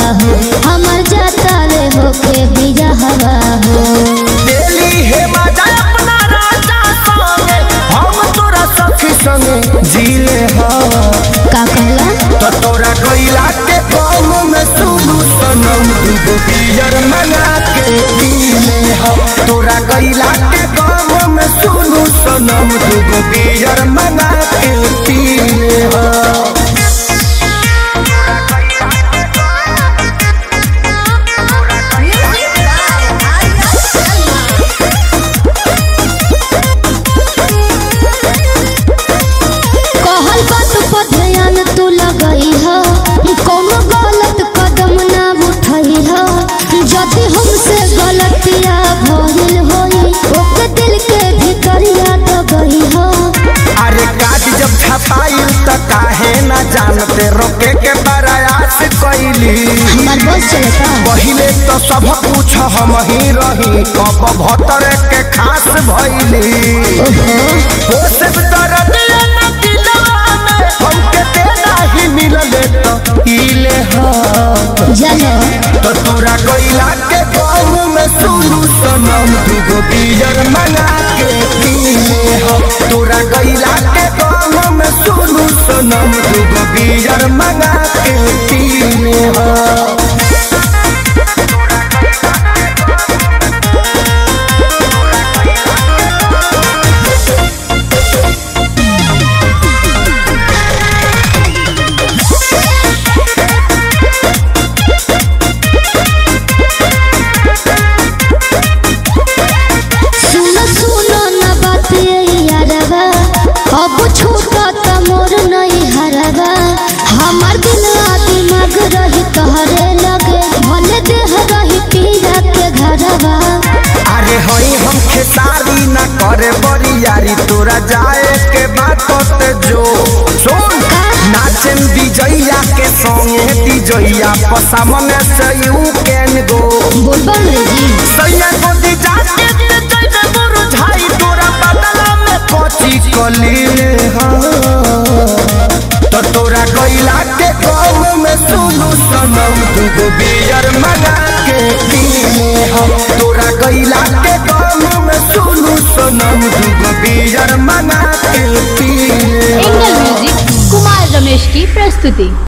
हो हमर जाता रे होके बिया हवा हो दिल्ली हे मजा अपना राजा संगे हम तोरा सखी संगे जीले हवा का कहला तो तोरा गईला के कौम में सुनू सनम दूगो बियर मंगा के पीले हम तोरा गईला के कौम में सुनू सनम दूगो बियर मंगा के पीले हम कहल बात पर ध्यान तू लगई हो कोनो गलत कदम ना उठई हो यदि हमसे गलतिया भइल होई ओके दिल के भीतरिया दबई हो अरे काज जब छपाई त काहे ना जानते रोके के प्रयास कैली हमार बस चलता पहिले तो सब कुछ हम ही रही कब भतर के खास भइली ओहो हो सब दर्द ये न दिलवा में हमके देना ही मिलले तो इले हा जानो तो तोरा गईला के गाँव में सुनू सनम दूगो बियर मंगा के पीले हो तोरा गईला के गाँव में सुनू सनम दूगो बियर मंगा के पीले हो सुनो सुनो न बात ये यारवा अब छूटा त मोर नहीं हरवा हमार दिल आ दिमाग रही तोहरे लगे भले देह रही पीरा के घरवा अरे हई हम खेसारी ना करे बड़ी यारी तोरा जाए के बात ते जो सुन नाचन विजैया के संगे विजैया पसामने से यू कैन गो बोलबम रे जी सैया को दी जाके ते जइबे मुरझाई तोरा बदला में कोची कलीले हाँ तो तोरा गईला के गाँव में सुनू सनम दूगो बियर मंगा के पीले हम तोरा गईला के गाँव में सुनू सनम दूगो बियर मंगा के पीले हम। एंगल म्यूजिक कुमार रमेश की प्रस्तुति